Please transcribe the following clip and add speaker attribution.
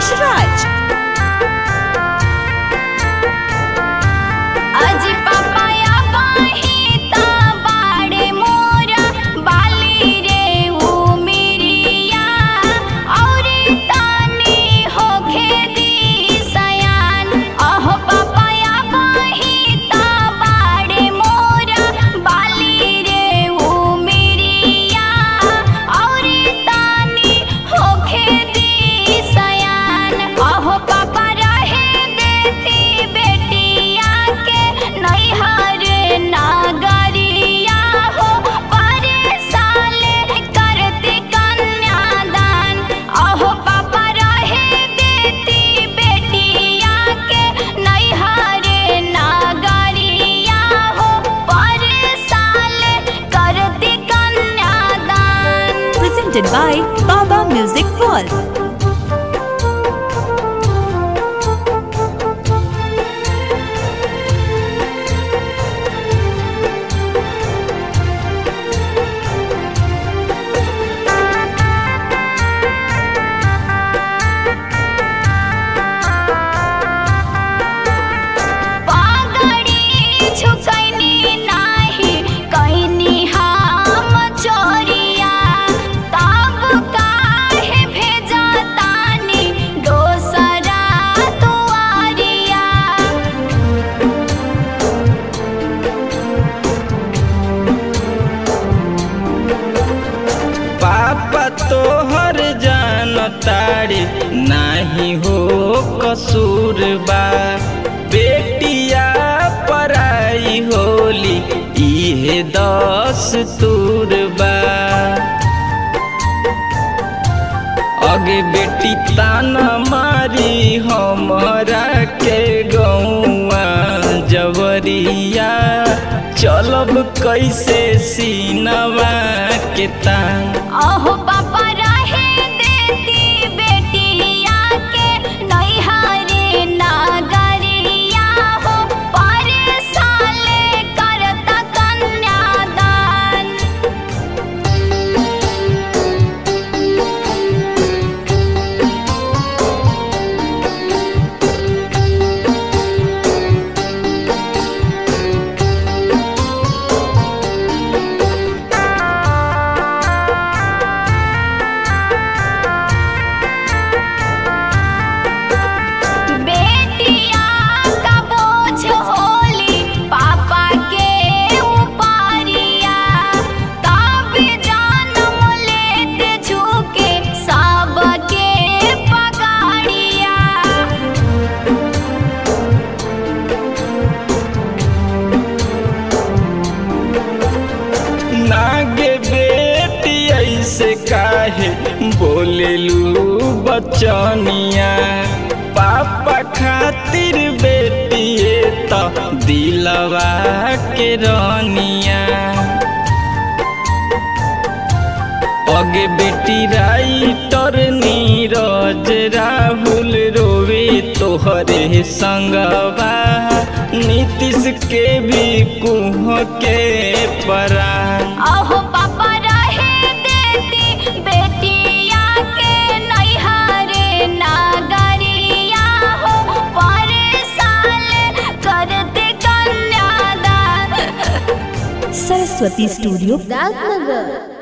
Speaker 1: Rakesh Raj.
Speaker 2: अजी पापाया बाहिता बाड़े मोरा बाली रे ऊ मिरिया और तानी होखे दी सयान अहो पापाया बाहिता बाड़े मोरा बाली रे ऊ मिरिया और तानी होखे दी सयान अहो पापा रहे देती बेटिया के नैहर नागरिया हो परे साले करती कन्यादान अहो पापा रहे देती बेटिया के नैहर नागरिया हो परे साले करती कन्यादान
Speaker 1: Presented by Baba Music World.
Speaker 2: पागड़ी झुकैनी नाही कैनी हम चोरिया तब काहे भेजा तानी दोसरा दुआरिया
Speaker 3: पापा तोहर जान तारे नाही हो कसूर बा बेटिया पराई होली इहे दस तूर बा अगे बेटी ताना मारी हमरा के गौआ जवरिया चलब कैसे सीनवा के तान
Speaker 2: अहो पापा रहे देती बेटिया के नैहरे नागरिया हो परे साले करता कन्यादान बेटिया का बोझ होली पापा के उपारिया तब जन्म लेते झुके सबके पगाड़िया
Speaker 3: नागे बेटी ऐसे काहे बोलेलू बचनिया पापा खातिर बेटिए तो दिलवा के रनिया अगे बेटी राइटर नीरज राहुल रोवे तोहरे संगवा नीतीश के भी कुह के परान
Speaker 2: अहो पापा रहे देती बेटिया के नैहरे नागरिया हो परे साल करते कन्यादान
Speaker 1: Saraswati Studio.
Speaker 4: राजनगर